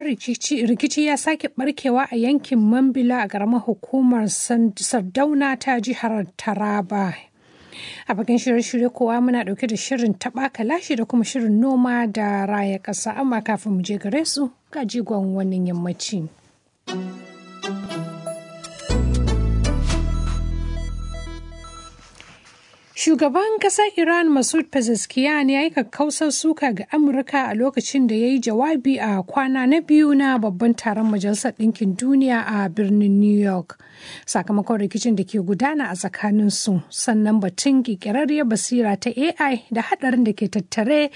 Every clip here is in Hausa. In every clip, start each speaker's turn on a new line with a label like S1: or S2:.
S1: rikici ya sake barkewa a yankin Mambila a ƙaramar hukumar Sardauna ta jihar Taraba. A bakin shirye-shirye kowa muna ɗauke da shirin taɓa kalashi da kuma shirin noma da raya ƙasa amma kafin mu je gare su ga jigon wannan yammaci. Shugaban ƙasar Iran Masoud Pezeshkian ya yi kakkausar suka ga Amurka a lokacin da ya yi jawabi a kwana na biyu na babban taron Majalisar Ɗinkin Duniya a birnin New York. Sakamakon rikicin da ke gudana a tsakaninsu sannan batun ƙirƙirarriyar basira ta AI da haɗarin da ke tattare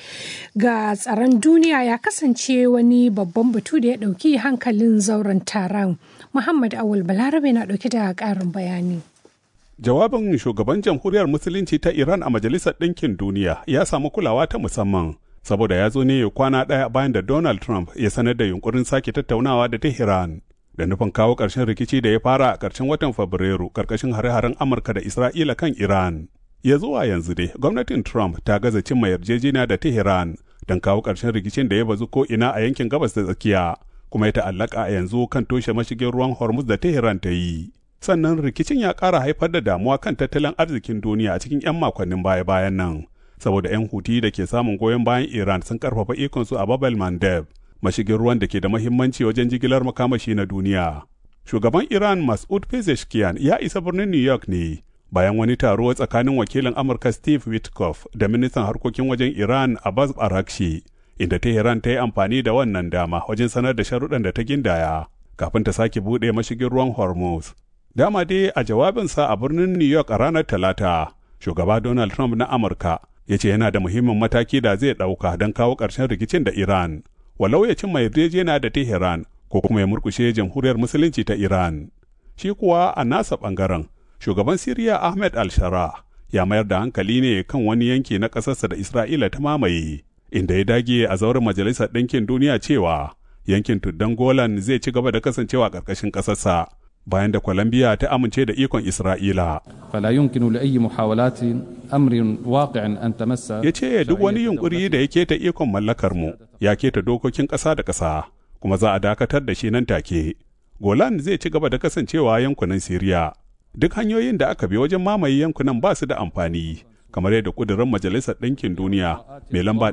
S1: ga tsaron duniya ya kasance wani babban batu da ya ɗauki hankalin zauren taron. Muhammad Awul Balarabe na ɗauke da ƙarin bayani.
S2: Jawabin shugaban jamhuriyar Musulunci ta Iran a Majalisar Ɗinkin Duniya ya samu kulawa ta musamman, saboda ya zo ne kwana ɗaya bayan da Donald Trump ya sanar da yunkurin sake tattaunawa da Tehran, da nufin kawo ƙarshen rikici da ya fara a ƙarshen watan Fabrairu ƙarƙashin hare-haren Amurka da Isra'ila kan Iran. Ya zuwa yanzu dai, gwamnatin Trump ta gaza cimma yarjejeniya da Tehran don kawo ƙarshen rikicin da ya bazu ko ina a yankin gabas da tsakiya, kuma ya ta'allaka a yanzu kan toshe mashigin ruwan Hormuz da Tehran ta yi. sannan rikicin ya ƙara haifar da damuwa kan tattalin arzikin duniya a cikin 'yan makonnin baya-bayan nan saboda 'yan huti da ke samun goyon bayan iran sun karfafa ikonsu a babel mandeb mashigin ruwan da ke da mahimmanci wajen jigilar makamashi na duniya shugaban iran mas'ud pezeshkian ya isa birnin new york ne bayan wani taro tsakanin wakilin amurka steve witkoff da ministan harkokin wajen iran abbas arakshi inda tehran ta yi amfani da wannan dama wajen sanar da sharuɗan da ta gindaya kafin ta sake buɗe mashigin ruwan hormuz Dama dai a jawabinsa a birnin New York a ranar Talata, shugaba Donald Trump na Amurka ya ce yana da muhimmin mataki da zai ɗauka don kawo ƙarshen rikicin da Iran, walau ya cimma yarjejena da Tehran ko kuma ya murkushe jamhuriyar musulunci ta Iran. Shi kuwa a nasa ɓangaren, shugaban Siriya Ahmed al-Shara ya mayar da hankali ne kan wani yanki na ƙasarsa da Isra'ila ta mamaye, inda ya dage a zauren Majalisar Ɗinkin Duniya cewa yankin tuddan Golan zai ci gaba da kasancewa ƙarƙashin ƙasarsa. bayan da Colombia ta amince da ikon Isra'ila.
S3: فلا يمكن لأي محاولات أمر واقع أن تمس
S2: Ya ce duk wani yunkuri da ya keta ikon mallakar mu ya keta dokokin ƙasa da ƙasa kuma za a dakatar da shi nan take. Golan zai ci gaba da kasancewa yankunan Siriya. Duk hanyoyin da aka bi wajen mamaye yankunan ba su da amfani. kamar yadda kudurin majalisar ɗinkin duniya mai lamba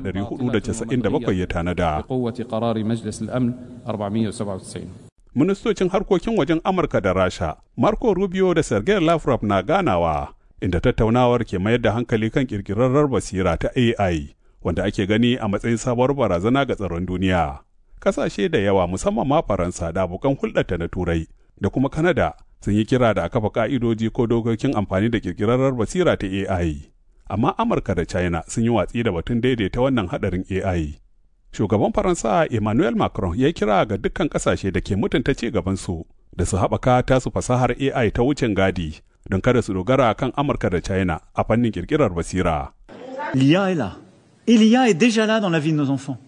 S2: 497 ya tanada.
S3: بقوة قرار مجلس الأمن 497
S2: ministocin harkokin wajen Amurka da Rasha, Marco Rubio da Sergei Lavrov na ganawa, inda tattaunawar ke mayar da hankali kan kirkirarrar basira ta AI, wanda ake gani a matsayin sabuwar barazana ga tsaron duniya. Kasashe da yawa musamman ma Faransa da abokan hulɗarta na Turai da kuma Kanada sun yi kira da a kafa ka'idoji ko dokokin amfani da kirkirarrar basira ta AI. Amma Amurka da China sun yi watsi da batun daidaita wannan haɗarin AI. shugaban faransa emmanuel macron ya kira ga dukkan kasashe da ke mutunta ci gabansu da su haɓaka tasu fasahar ai ta wucin gadi don kada su dogara kan amurka da china a fannin kirkirar basira
S4: L'IA est là. Et l'IA est déjà là dans la vie de nos enfants.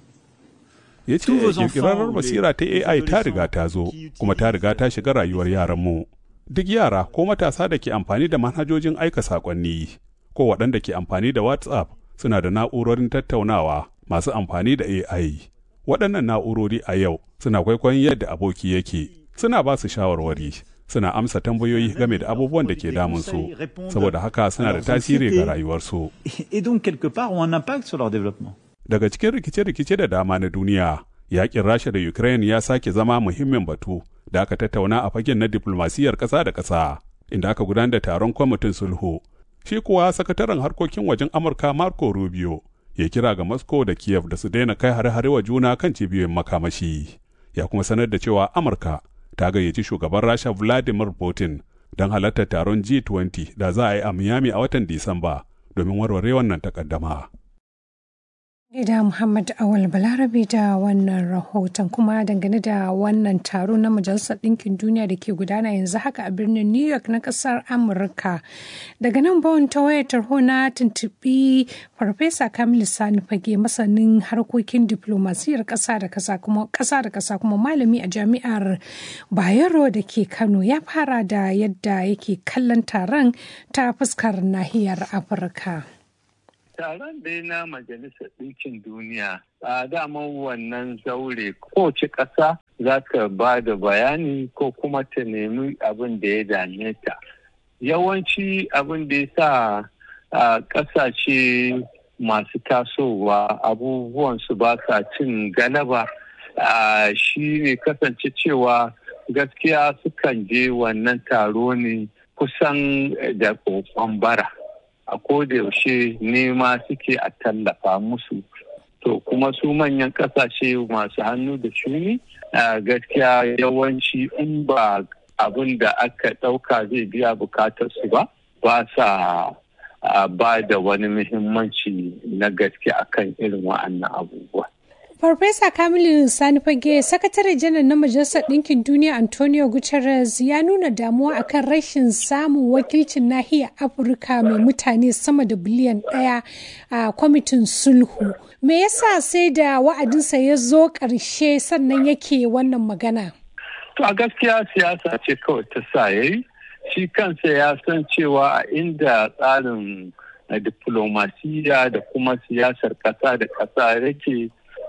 S2: ya ce kirkirarrar basira ta ai ta riga ta zo kuma ta riga ta shiga rayuwar yaranmu duk yara ko matasa da ke amfani da manhajojin aika saƙonni ko waɗanda ke amfani da whatsapp suna da na'urorin tattaunawa masu amfani da AI. Waɗannan na'urori a yau suna kwaikwayon yadda aboki yake, suna ba su shawarwari, suna amsa tambayoyi game da abubuwan da ke damunsu, saboda haka suna da tasiri ga rayuwarsu.
S4: Et donc, quelque part, ont un impact sur leur développement.
S2: Daga cikin rikice-rikice da dama na duniya, yakin Rasha da Ukraine ya sake zama muhimmin batu da aka tattauna a fagen na diplomasiyyar ƙasa da ƙasa, inda aka gudanar da taron kwamitin sulhu. Shi kuwa sakataren harkokin wajen Amurka Marco Rubio ya kira ga Moscow da Kiev da su daina kai hare-hare wa juna kan cibiyoyin makamashi. Ya kuma sanar da cewa Amurka ta gayyaci shugaban Rasha Vladimir Putin don halartar taron G20 da za a yi a Miami a watan Disamba domin warware wannan takaddama.
S1: Gida Muhammad Awal Balarabe da wannan rahoton kuma dangane da wannan taro na Majalisar Ɗinkin Duniya da ke gudana yanzu haka a birnin New York na ƙasar Amurka. Daga nan bawon ta wayar tarho na tuntuɓi Farfesa Kamilu Sani Fage masanin harkokin diplomasiyar ƙasa da ƙasa kuma ƙasa da ƙasa kuma malami a jami'ar Bayero da ke Kano ya fara da yadda yake kallon taron ta fuskar nahiyar Afirka.
S5: taron dai na majalisar ɗinkin duniya a daman wannan zaure kowace ƙasa za ta ba da bayani ko kuma ta nemi abin da ya dame ta yawanci abin da ya sa ƙasashe masu tasowa abubuwan su ba sa cin galaba shi ne kasance cewa gaskiya sukan je wannan taro ne kusan da kokon bara a yaushe nema suke a tallafa musu to kuma su manyan kasashe masu hannu da shuni gaskiya yawanci in ba abin da aka ɗauka zai biya bukatar su ba ba sa ba da wani muhimmanci na gaske akan irin wa'annan abubuwa.
S1: Farfesa Kamilu Sani Fage, Sakatare Janar na Majalisar Ɗinkin Duniya Antonio Guterres ya nuna damuwa akan rashin samun wakilcin nahiyar Afirka mai mutane sama da biliyan ɗaya a kwamitin sulhu. Me yasa sai da wa'adinsa ya zo ƙarshe sannan yake wannan magana?
S5: To a gaskiya siyasa ce kawai ta sa yayi. Shi kansa ya san cewa a inda tsarin diplomasiya da kuma siyasar ƙasa da ƙasa yake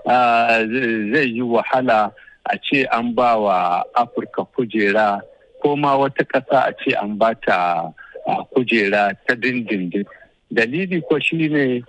S5: zai yi wahala a ce an ba wa afirka kujera ko ma wata ƙasa a ce an ba ta kujera ta dindindin dalili ko shine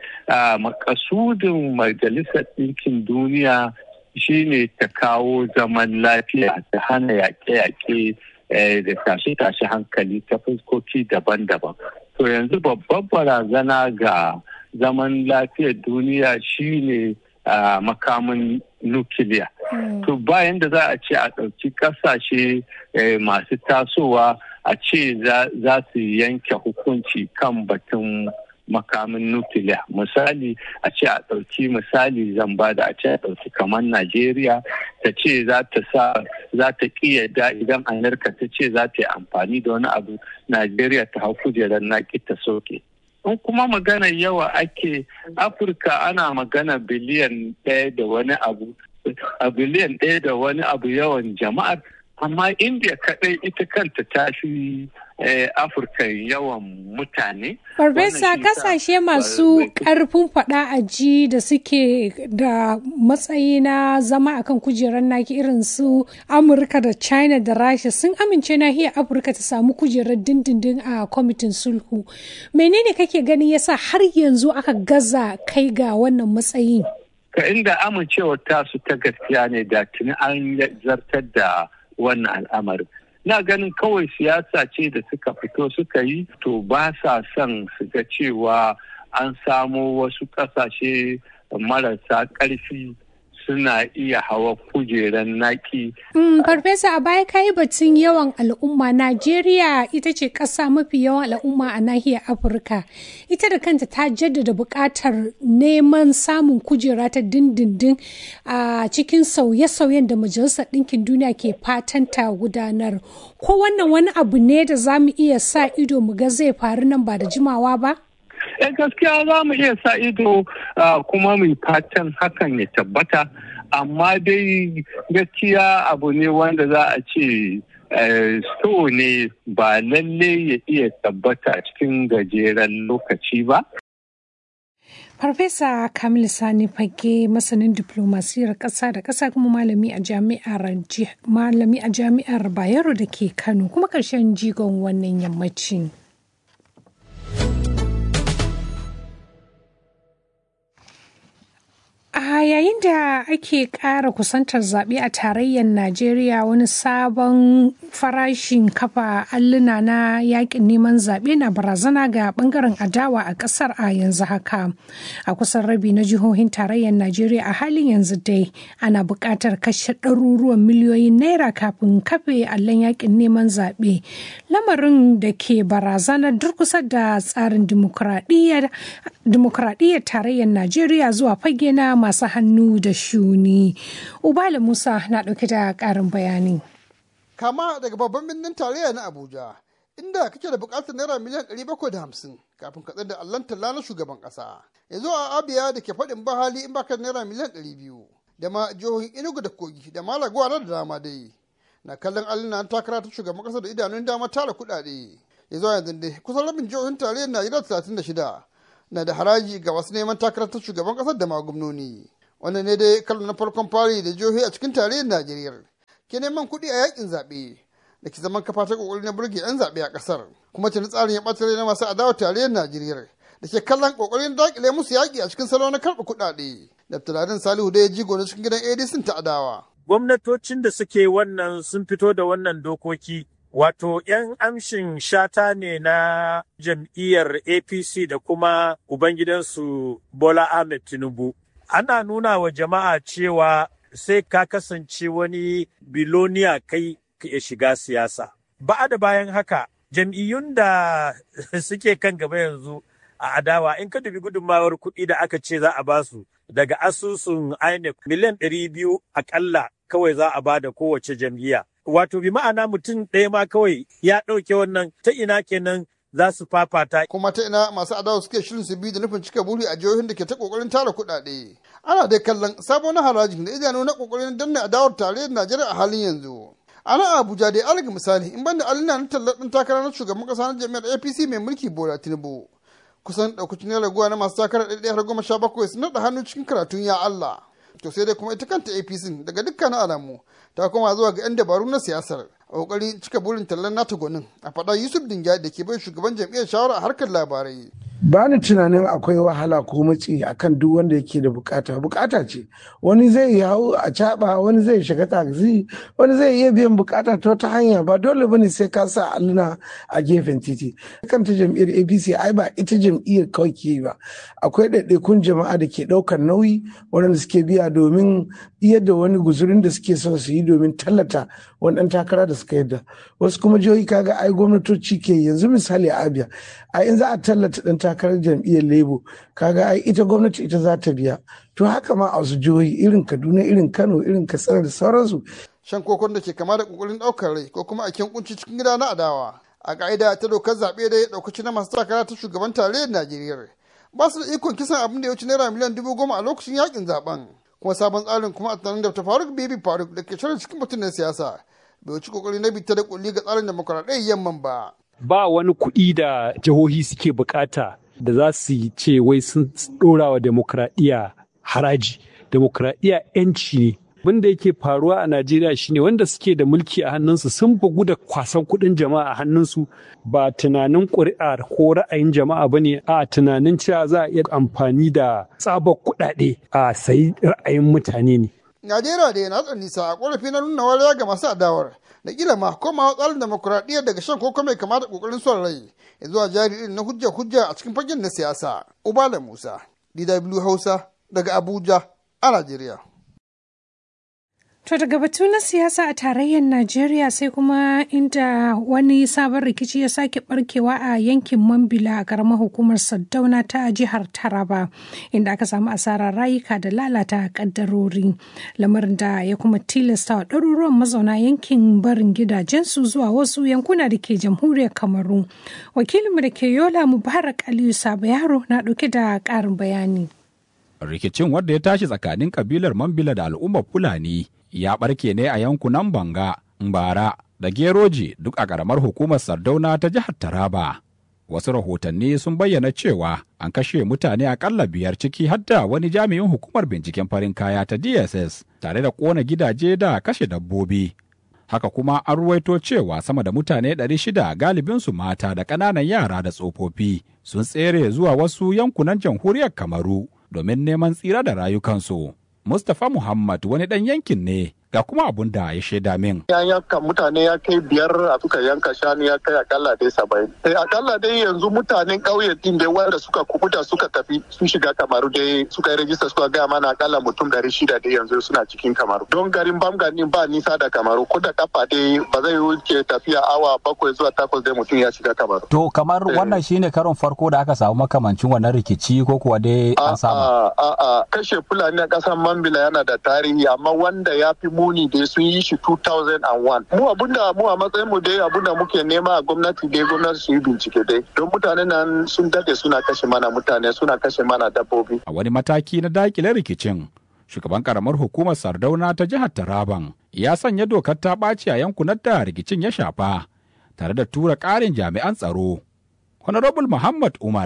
S5: makasudin majalisar ɗinkin duniya shine ta kawo zaman lafiya ta hana yaƙe-yaƙe da tashe-tashe hankali ta fuskoki daban-daban to yanzu babbar barazana ga zaman lafiyar duniya shine Uh, makamin nukiliya. Mm. To bayan da za a ce a ɗauki ƙasashe eh, masu tasowa a ce za su yanke hukunci kan batun makamin nukiliya. Misali a ce a ɗauki misali zan ba da a ce a ɗauki kamar Najeriya ta ce za ta sa za ta ƙiyada idan Amurka ta ce za ta yi amfani da wani abu Najeriya ta hau kujerar naƙi ta soke. in kuma magana yawa ake afirka ana magana biliyan ɗaya da wani abu a biliyan ɗaya da wani abu yawan jama'ar amma india kaɗai ita kanta ta fi afirka yawan mutane
S1: farfesa kasashe masu ƙarfin faɗa a ji da suke da matsayi na zama akan kujerar naki irin su amurka da china da rasha sun amince nahiyar afirka ta samu kujerar dindindin a kwamitin sulhu menene kake ganin yasa har yanzu aka gaza kai ga wannan matsayin
S5: ka inda amincewar tasu ta gaskiya ne da tuni an zartar da wannan al'amarin na ganin kawai siyasa ce da suka fito suka yi to ba sa son su ga cewa an samo wasu ƙasashe marasa ƙarfi suna iya hawa kujeran naki.
S1: Mm, Farfesa a baya kayi batun yawan al'umma Najeriya ita ce ƙasa mafi yawan al'umma a nahiyar Afirka. Ita da kanta ta jaddada buƙatar neman samun kujera ta dindindin a cikin sauye-sauyen da Majalisar Ɗinkin Duniya ke fatan ta gudanar. Ko wannan wani abu ne da za mu iya sa ido mu ga zai faru nan ba da jimawa ba?
S5: eh gaskiya za mu iya sa ido kuma mu fatan hakan ya tabbata amma dai gaskiya abu ne wanda za a ce so ne ba lalle ya iya tabbata cikin gajeren lokaci ba
S1: Farfesa Kamil Sani Fage masanin diplomasiyar ƙasa da ƙasa kuma malami a jami'ar malami a jami'ar Bayero da ke Kano kuma ƙarshen jigon wannan yammacin. A yayin da ake ƙara kusantar zaɓe a tarayyar Najeriya wani sabon farashin kafa alluna na yakin neman zaɓe na barazana ga ɓangaren adawa a ƙasar a yanzu haka. A kusan rabi na jihohin tarayyar Najeriya a halin yanzu dai ana buƙatar kashe ɗaruruwan miliyoyin naira kafin kafe allon yakin neman zaɓe. Lamarin da ke barazanar durkusa da tsarin dimokuraɗiyyar tarayyar Najeriya zuwa fage na masu hannu da shuni. Ubala Musa na ɗauke da ƙarin bayani.
S6: Kama daga babban birnin tarayya na Abuja, inda kake da buƙatar naira miliyan 750 kafin ka da allon talla na shugaban ƙasa. Yanzu a Abia da ke faɗin bahali in baka naira miliyan 200 da ma jihohin Enugu da Kogi da Malaguwa da dama dai. Na kallon alluna takara ta shugaban ƙasa da idanun dama tara kuɗaɗe. Yanzu yanzu dai kusan rabin jihohin tarayyar Najeriya 36 na da haraji ga wasu neman takarar ta shugaban kasar da magumnoni wannan ne dai kallon na farkon fari da jihohi a cikin tarayyar najeriya ke neman kuɗi a yakin zaɓe da ke zaman kafa ta kokari na burge 'yan zaɓe a ƙasar kuma tuni tsarin ya ɓata na masu adawa tarayyar najeriya da ke kallon kokarin dakile musu yaƙi a cikin salo na karɓa kuɗaɗe da tunanin salihu da ya jigo na cikin gidan adc ta adawa
S7: gwamnatocin da suke wannan sun fito da wannan dokoki wato 'yan amshin shata ne na jam'iyyar apc da kuma ubangidansu bola ahmed tinubu ana nuna wa jama'a cewa sai ka kasance wani biloniya kai ka iya shiga siyasa ba da bayan haka jam'iyyun da suke kan gaba yanzu a adawa in ka dubi gudunmawar kuɗi da aka ce za a basu daga asusun INEC miliyan ɗari biyu akalla kawai za a bada kowace jam'iyya. Wato bi ma'ana mutum ɗaya ma kawai ya ɗauke wannan ta ina kenan za su fafata.
S6: kuma ta ina masu adawa suke shirin su bi da nufin cika buri a jihohin da ke ta kokarin tara kuɗaɗe ana dai kallon sabon harajin da idanu na kokarin danna adawar tarayyar najeriya a halin yanzu ana abuja dai alaga misali in banda alina na tallar ɗin takara na shugaban ƙasa na jami'ar apc mai mulki bola tinubu kusan ɗaukacin na raguwa na masu takarar ɗaya har goma sha bakwai sun naɗa hannu cikin karatun ya allah to sai dai kuma ita kanta apc daga dukkanin alamu ta koma zuwa ga 'yan dabaru na siyasar a kokarin cika burin tallan nata gwanin a faɗa yusuf dinga da ke bai shugaban jam'iyyar shawara a harkar labarai
S8: ba ni tunanin akwai wahala ko matsi akan duk wanda yake da bukata bukata ce wani zai yi hau a caba wani zai shiga taxi wani zai iya biyan bukata ta wata hanya ba dole bane sai ka sa alluna a gefen titi kanta jam'iyyar apc ai ba ita jam'iyyar kawai ke ba akwai ɗaiɗaikun jama'a da ke ɗaukar nauyi waɗanda suke biya domin iya da wani guzurin da suke son su yi domin tallata wani ɗan takara da suka yadda wasu kuma jihohi kaga ai gwamnatoci ke yanzu misali a abia a in za a tallata ɗan takarar jam'iyyar labour kaga ai ita gwamnati ita za ta biya to haka ma a wasu jihohi irin kaduna irin kano irin katsina da sauransu
S6: shan kokon da ke kama da kokarin ɗaukar rai ko kuma a kunci cikin gida na adawa a ka'ida ta dokar zaɓe da ya ɗaukaci na masu takara ta shugaban tarayyar najeriya ba su da ikon kisan abin da ya wuce naira miliyan dubu goma a lokacin yakin zaben kuma sabon tsarin kuma a tunanin da ta faruk bibi faruk da ke shirin cikin mutumin siyasa bai wuce kokari na bita da kulli ga tsarin demokuraɗiyyar yamman ba
S9: ba wani kuɗi da jihohi suke bukata da za su yi ce wai sun ɗora wa demokradiyya haraji demokradiyya 'yanci ne abin da yake faruwa a najeriya shine wanda suke da mulki a hannunsu sun bugu da kwasan kuɗin jama'a a hannunsu ba tunanin ƙuri'a ko ra'ayin jama'a ba ne a tunanin cewa za a iya amfani da tsabar kuɗaɗe a sayi ra'ayin mutane ne
S6: najeriya da yana tsan nisa a ƙorafi na nuna wariya ga masu adawar da kila ma komawa tsarin demokuraɗiyya daga shan koko mai kama da ƙoƙarin son rai ya zuwa jari irin na hujja hujja a cikin fagen na siyasa ubala musa dw hausa daga abuja a najeriya
S1: To daga batu na siyasa a tarayyar Najeriya sai kuma inda wani sabon rikici ya sake barkewa a yankin Mambila a karamar hukumar Saddauna ta jihar Taraba inda aka samu asarar rayuka da lalata kaddarori lamarin da ya kuma tilasta wa ɗaruruwan mazauna yankin barin gidajensu zuwa wasu yankuna da ke jamhuriyar Kamaru. Wakilinmu da ke Yola Mubarak Aliyu Sabo Yaro na ɗauke da ƙarin bayani.
S10: Rikicin wanda ya tashi tsakanin kabilar Mambila da al'ummar Fulani ya barke ne a yankunan Banga, Mbara da Geroji duk a ƙaramar hukumar Sardauna ta jihar Taraba. Wasu rahotanni sun bayyana cewa an kashe mutane akalla biyar ciki hadda wani jami'in hukumar binciken farin kaya ta DSS tare da ƙona gidaje da kashe dabbobi. Haka kuma an ruwaito cewa sama da mutane 600 galibinsu mata da ƙananan yara da tsofaffi sun tsere zuwa wasu yankunan jamhuriyar Kamaru domin neman tsira da rayukansu. Mustapha Muhammad wani ɗan yankin ne ga kuma abun da ya shaida min.
S11: Ya yanka mutane ya kai biyar a suka yanka shanu ya kai akalla dai saba'in. Eh akalla dai yanzu mutanen ƙauye din da wanda suka kubuta suka tafi sun shiga kamaru dai suka yi rajista suka gaya mana akalla mutum dari shida dai yanzu suna cikin kamaru. Don garin Bamgani ba nisa da kamaru ko da kafa dai ba zai wuce tafiya awa bakwai zuwa takwas dai mutum ya shiga kamaru.
S12: To kamar wannan shine karon farko da aka samu makamancin wannan rikici ko kuwa dai an samu.
S11: A'a kashe Fulani a ƙasar Mambila yana da tarihi amma wanda ya fi muni da sun yi shi 2001 mu abunda mu a matsayin mu dai abunda muke nema a gwamnati dai gwamnati su yi bincike dai don mutane nan sun dade suna kashe mana mutane suna kashe mana dabbobi
S10: a wani mataki na dakile rikicin shugaban karamar hukumar sardauna ta jihar taraban ya sanya dokar ta ɓaci a yankunan da rikicin ya shafa tare da tura ƙarin jami'an tsaro honorable muhammad umar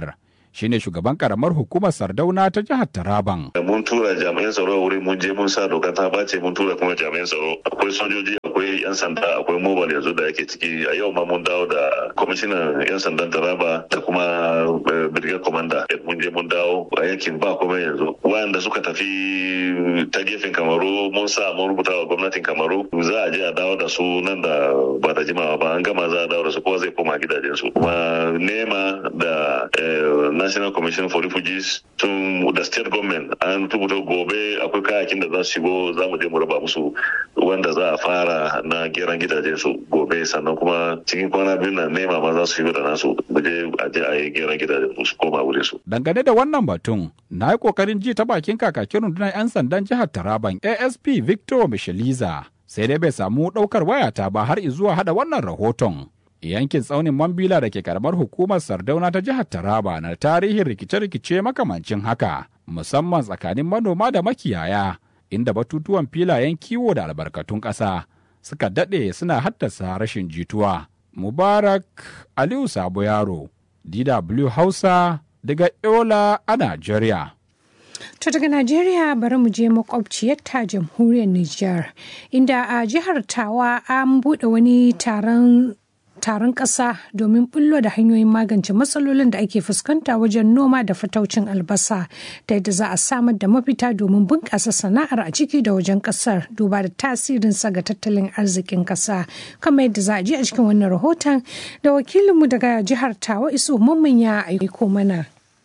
S10: shine shugaban karamar hukumar Sardauna ta jihar Taraban.
S13: Mun tura jami'an tsaro a wuri mun je mun sa doka ta bace mun tura kuma jami'an tsaro. Akwai sojoji, akwai 'yan sanda, akwai mobile yanzu da ake ciki. A yau ma mun dawo da kwamishinan 'yan sandan Taraba da kuma brigade commander. Mun je mun dawo a yankin ba kuma yanzu. Wayanda suka tafi ta gefen Kamaru mun sa mun rubuta wa gwamnatin Kamaru za a je a dawo da su nan da ba da jimawa ba an gama za a dawo da su kowa zai koma gidajensu. Kuma nema da National Commission for Refugees tun da state government an rubuta gobe akwai kayakin da za su shigo za mu je mu raba musu wanda za a fara na geran gidajen su gobe sannan kuma cikin kwana biyu na nema ma za su shigo da nasu mu je a je a yi geran gidajen su koma wurin su.
S10: Dangane da wannan batun na yi kokarin ji ta bakin kakakin rundunar 'yan sandan jihar Taraban ASP Victor Micheliza sai dai bai samu ɗaukar wayata ba har zuwa hada wannan rahoton. yankin tsaunin Mambila da ke karamar hukumar Sardauna ta jihar Taraba na tarihin rikice-rikice makamancin haka, musamman tsakanin manoma da makiyaya, inda batutuwan filayen kiwo da albarkatun ƙasa suka daɗe suna haddasa rashin jituwa. Mubarak Aliyu Sabo Yaro, DW Hausa daga Yola a Najeriya.
S1: To daga Najeriya bari mu je makwabciyar ta jamhuriyar Nijar, inda a jihar Tawa an buɗe wani taron taron ƙasa domin bullo da hanyoyin magance matsalolin da ake fuskanta wajen noma da fataucin albasa ta yadda za a samar da mafita domin bunƙasa sana'ar a ciki da wajen ƙasar duba da tasirinsa ga tattalin arzikin ƙasa kamar yadda za a ji a cikin wannan rahoton da wakilinmu daga jihar tawa iso mamman ya aiko mana.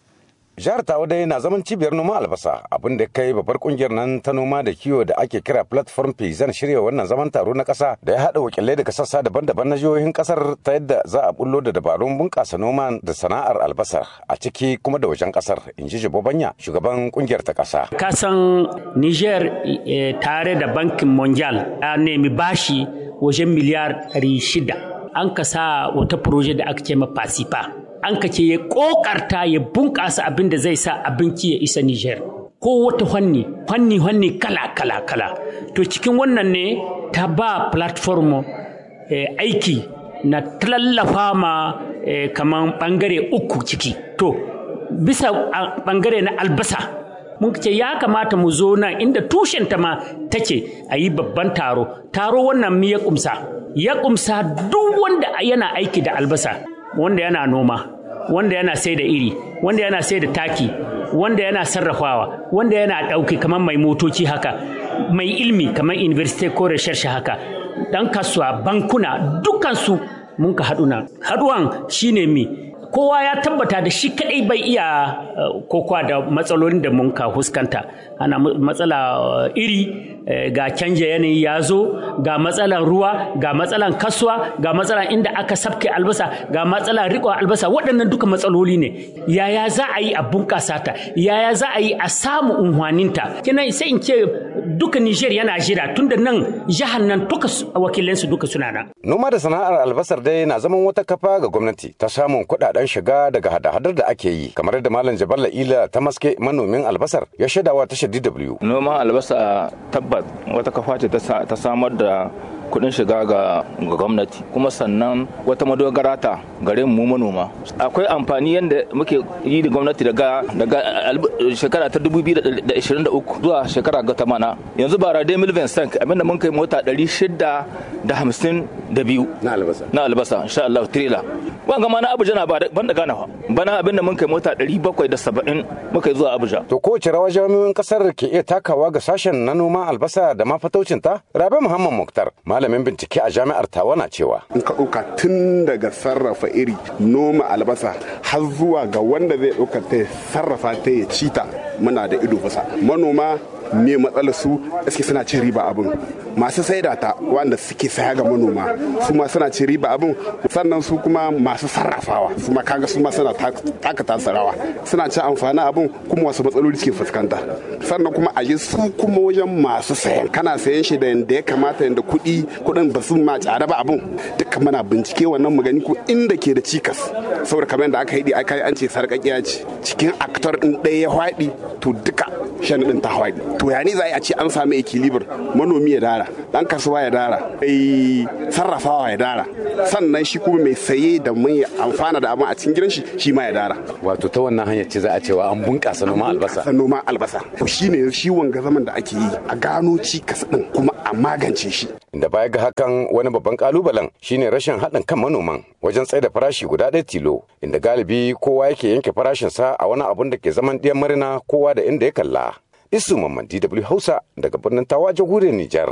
S14: Jihar Tawa dai na zaman cibiyar noman albasa abin da kai babbar kungiyar nan ta noma da kiwo da ake kira platform zan shirya wannan zaman taro na kasa da ya haɗa wakilai daga sassa daban-daban na jihohin kasar ta yadda za a bullo da dabarun bunƙasa noma da sana'ar albasa a ciki kuma da wajen kasar in ji Banya shugaban kungiyar ta kasa.
S15: Kasan Niger tare da bankin mondial ya nemi bashi wajen miliyar 600 an ka sa wata proje da aka ce ma Pasipa. an ka ce ya kokarta ya bunƙasa abin da zai sa abinci ya isa Nijar. Ko wata fanni, fanni fanni kala kala kala. To cikin wannan ne ta ba platform eh, aiki na tallafa ma eh, kaman bangare uku ciki. To bisa bangare na albasa mun ce ya kamata mu zo nan inda tushenta ma take a yi babban taro. Taro wannan mi ya kumsa. Ya kumsa duk wanda yana aiki da albasa. wanda yana noma wanda yana sai da iri wanda yana sai da taki wanda yana sarrafawa wanda yana ɗauki kamar mai motoci haka mai ilmi kamar university ko research haka dan kasuwa bankuna dukansu mun ka haɗu nan haɗuwan shine mi kowa ya tabbata da shi kadai bai iya kokowa da matsalolin da mun ka fuskanta ana matsala iri ga canja yanayi ya zo ga matsalan ruwa ga matsalan kasuwa ga matsalan inda aka sabke albasa ga matsalan riko albasa waɗannan duka matsaloli ne yaya za a yi a bunƙasa ta yaya za a yi a samu unhwaninta kina sai in ce duka Niger yana jira tunda nan jihar nan duka wakilansu duka suna nan
S14: noma da sana'ar albasar dai na zaman wata kafa ga gwamnati ta samun kuɗaɗen shiga daga hada-hadar da ake yi kamar da malam jaballa ila ta maske manomin albasar ya shaidawa tashar dw
S16: noman albasa tabbat wata kafa ce ta samar da kudin shiga ga gwamnati kuma sannan wata madogara ta gare mu manoma akwai amfani yadda muke yi da gwamnati daga daga shekara ta 2023 zuwa shekara ga ta mana yanzu bara dai milven stank abinda mun kai mota 652
S14: na albasa
S16: na albasa insha Allah trailer wanga ma na Abuja na ban da Ghana bana abinda mun kai mota 770 muka yi zuwa Abuja
S14: to kowace rawa jami'in kasar ke iya takawa ga sashen na noma albasa da ma fataucin ta Rabi Muhammad Muktar malamin bincike a jami'ar tawa na cewa
S17: in ka ɗauka tun daga sarrafa iri noma albasa har zuwa ga wanda zai ɗauka ta sarrafa ta ya ci ta muna da ido fasa manoma me matsalar su suke suna cin riba abin masu saida ta wanda suke saya ga manoma su ma suna cin riba abin sannan su kuma masu sarrafawa su ma kaga su ma suna taka tasarawa suna cin amfani abin kuma wasu matsaloli suke fuskanta sannan kuma a yi su kuma wajen masu sayan kana sayan shi da yanda ya kamata yanda kuɗi kuɗin ba su ma tsada ba abin duka muna bincike wannan magani ko inda ke da cikas saboda kamar yadda aka yi aka yi an ce sarƙaƙiya ce cikin aktor ɗin ɗaya ya faɗi to duka shan ɗin ta faɗi to ya ne za a ce an sami equilibre manomi ya dara dan kasuwa ya dara ai sarrafawa ya dara sannan shi kuma mai saye da mai amfana da abin a cikin gidan shi shi ma ya dara
S14: wato ta wannan hanyar ce za a cewa an bunƙasa noman albasa
S17: noman albasa to shine shi wanga zaman da ake yi a gano cikas din kuma a magance shi
S14: da baya ga hakan wani babban kalubalen shine rashin haɗin kan manoman wajen tsaida farashi guda ɗaya tilo inda galibi kowa yake yanke farashinsa a wani abun da ke zaman ɗiyan marina kowa da inda ya kalla isu mamman dw hausa daga birnin tawa jamhuriyar nijar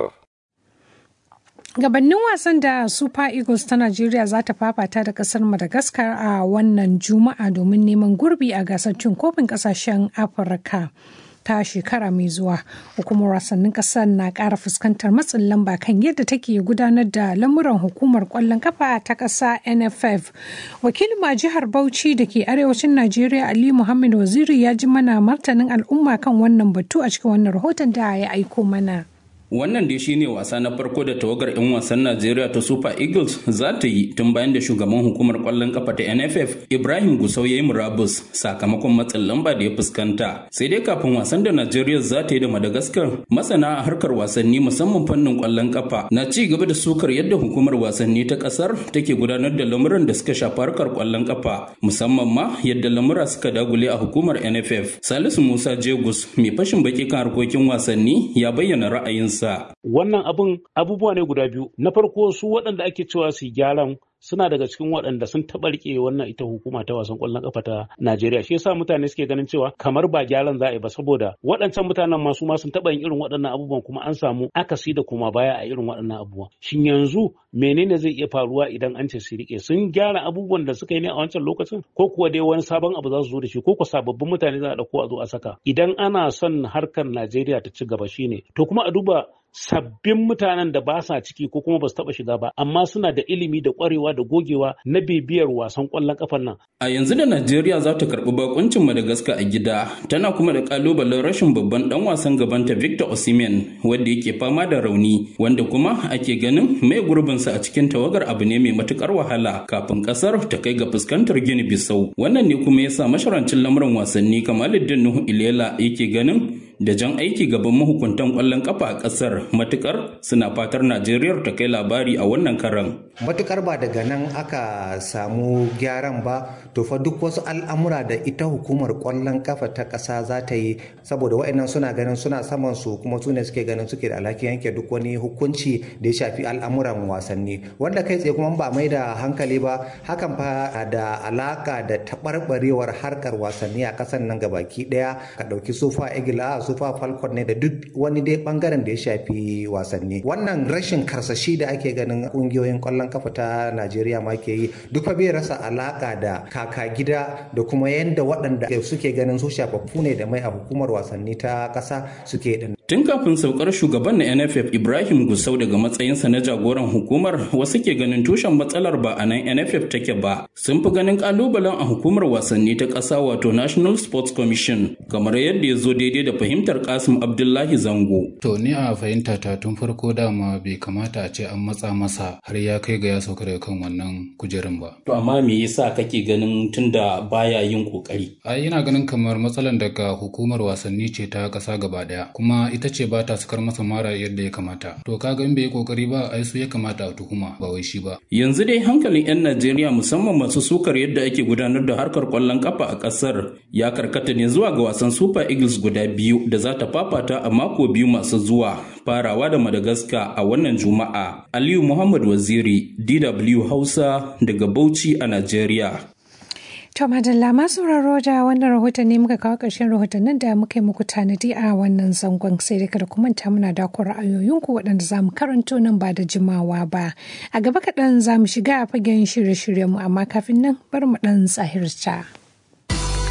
S1: gabanin wasan da super eagles ta najeriya za ta fafata da kasar madagascar a wannan juma'a domin neman gurbi a gasar cin kofin kasashen afirka ta shekara mai zuwa hukumar wasannin kasar na ƙara fuskantar matsin lamba kan yadda take gudanar da lamuran hukumar kwallon kafa ta ƙasa nff wakilin ma jihar bauchi da ke arewacin najeriya ali muhammad waziri ya ji mana martanin al'umma kan wannan batu a cikin wannan rahoton da ya aiko mana
S18: Wannan dai shine wasa na farko da tawagar 'yan wasan Najeriya ta Super Eagles za ta yi tun bayan da shugaban hukumar kwallon kafa ta NFF Ibrahim Gusau ya yi murabus sakamakon matsin lamba da ya fuskanta. Sai dai kafin wasan da Najeriya za ta yi da Madagascar, masana a harkar wasanni musamman fannin kwallon kafa na ci gaba da sukar yadda hukumar wasanni ta kasar take gudanar da lamuran da suka shafi harkar kwallon kafa, musamman ma yadda lamura suka dagule a hukumar NFF. Salisu Musa Jegus, mai fashin baki kan harkokin wasanni, ya bayyana ra'ayinsa.
S19: sa. Wannan abun abubuwa ne guda biyu. Na farko su waɗanda ake cewa su gyaran suna daga cikin waɗanda sun taɓa riƙe wannan ita hukuma ta wasan ƙwallon ƙafa ta Najeriya. Shi yasa mutane suke ganin cewa kamar ba gyaran za a yi ba saboda waɗancan mutanen ma su ma sun taɓa yin irin waɗannan abubuwan kuma an samu akasi da kuma baya a irin waɗannan abubuwan. Shin yanzu menene zai iya faruwa idan an ce su riƙe? Sun gyara abubuwan da suka yi ne a wancan lokacin ko kuwa dai wani sabon abu za su zo da shi ko kuwa sababbin mutane za a ɗauko a zo a saka. Idan ana son harkar Najeriya ta ci gaba shine to kuma a duba sabbin mutanen da ba sa ciki ko kuma ba su taɓa shiga ba amma suna da ilimi da ƙwarewa da gogewa na bibiyar wasan ƙwallon ƙafar nan.
S18: A yanzu da Najeriya za ta karɓi bakuncin Madagascar a gida tana kuma da ƙalubalen rashin babban ɗan wasan gabanta Victor Osimhen wanda yake fama da rauni wanda kuma ake ganin mai gurbinsa a cikin tawagar abu ne mai matuƙar wahala kafin ƙasar ta kai ga fuskantar Gini Bissau. Wannan ne kuma ya sa masharancin lamuran wasanni Kamaluddin Nuhu Ilela yake ganin da jan aiki gaban mahukuntan kwallon kafa a kasar matukar suna fatar najeriya ta kai labari a wannan karan
S20: matukar ba daga nan aka samu gyaran ba to fa duk wasu al'amura da ita hukumar kwallon kafa ta kasa za ta yi saboda wa'annan suna ganin suna saman su kuma su ne suke ganin suke da alhaki yanke duk wani hukunci da ya shafi al'amuran wasanni wanda kai tsaye kuma ba mai da hankali ba hakan fa da alaka da taɓarɓarewar harkar wasanni a ƙasar nan gabaki ɗaya ka ɗauki sufa igila super falcon ne da duk wani dai bangaren da ya shafi wasanni wannan rashin karsashi da ake ganin kungiyoyin kwallon kafa ta najeriya ma ke yi duk fa bai rasa alaka da kaka gida da kuma yadda waɗanda suke ganin su shafaffu ne da mai a hukumar wasanni ta ƙasa suke din
S18: Tun kafin saukar shugaban na NFF Ibrahim Gusau daga matsayinsa na jagoran hukumar wasu ke ganin tushen matsalar ba a nan NFF take ba. Sun fi ganin kalubalen a hukumar wasanni ta ƙasa wato National Sports Commission kamar yadda ya zo daidai da fahimtar Kasim Abdullahi Zango.
S3: To ni a fahimta ta tun farko dama bai kamata a ce an matsa masa har ya kai ga ya sauka daga kan wannan kujerun ba.
S18: To amma me yasa kake ganin tunda baya yin kokari?
S3: Ai ina ganin kamar matsalan daga hukumar wasanni ce ta ƙasa gaba ɗaya kuma ita ce ba ta sukar masa mara yadda ya kamata to kaga in bai yi kokari ba ai su ya kamata a tuhuma ba wai shi ba
S18: yanzu dai hankalin yan Najeriya musamman masu sukar yadda ake gudanar da harkar kwallon kafa a kasar ya karkata ne zuwa ga wasan Super Eagles guda biyu da za ta fafata a mako biyu masu zuwa farawa da Madagascar a wannan Juma'a Aliyu Muhammad Waziri DW Hausa daga Bauchi a Najeriya
S1: To madalla masu sauraro da wannan rahoton ne muka kawo ƙarshen rahotannin da muka yi muku tanadi a wannan zangon sai dai kada ku manta muna da ku ra'ayoyinku waɗanda za mu karanto nan ba da jimawa ba. A gaba kaɗan za mu shiga a fagen shirye-shiryenmu amma kafin nan bari mu ɗan tsahirta.